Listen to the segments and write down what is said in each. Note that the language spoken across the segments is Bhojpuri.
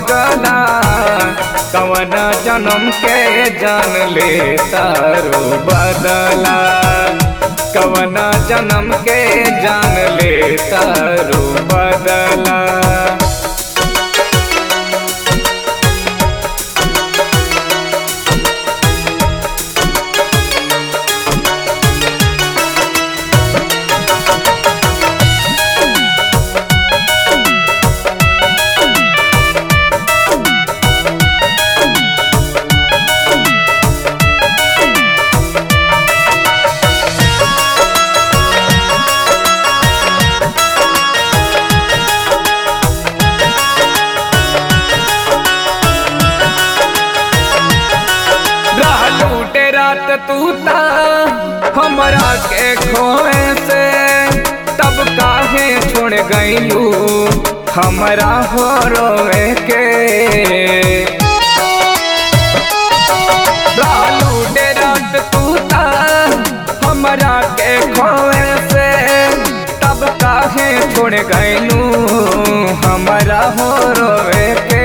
पगला कवन जन्म के जान ले तारो बदला कवन जन्म के जान ले तारो बदला लूटे रात तू ता हमरा के खोए से तब काहे छोड़ गईलू हमरा हो रोए के लूटे रात तू ता हमरा के खोए से तब काहे छोड़ गईलू हमरा हो रोए के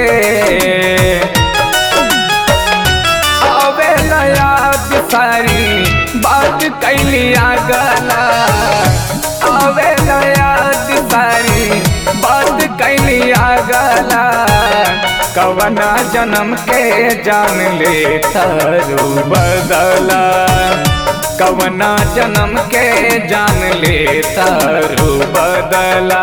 आवे नया सारी बात कैलिया गला आवे नया सारी बात कैलिया गला कवना जन्म के जान ले तारू बदला कवना जन्म के जान ले तारू बदला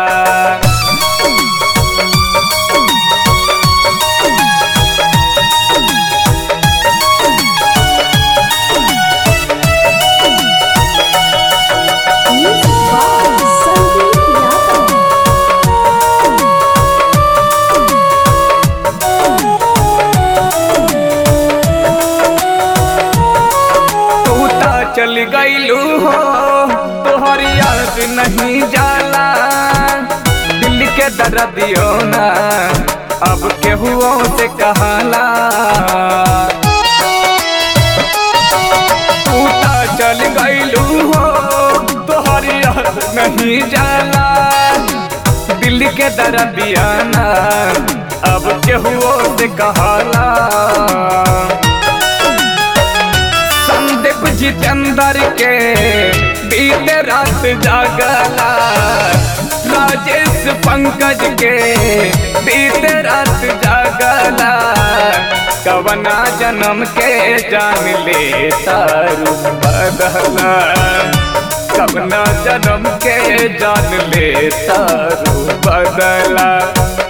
Music by Sandeep Yadav. तू ता चल गईलू हो तोहर याद नहीं जाला दिल के दर्दियो ना अब केहुओ से कहला तू ता चल गईलू हो तोहर याद नहीं जाला दिल के दर्दिया ना अब केहुओ से कहला संदीप जितेंद्र के बीते रात जागला राजेश पंकज के बीते रात जागला कवना जन्म के जान ले तारू बदला कवना जन्म के जान ले तारू बदला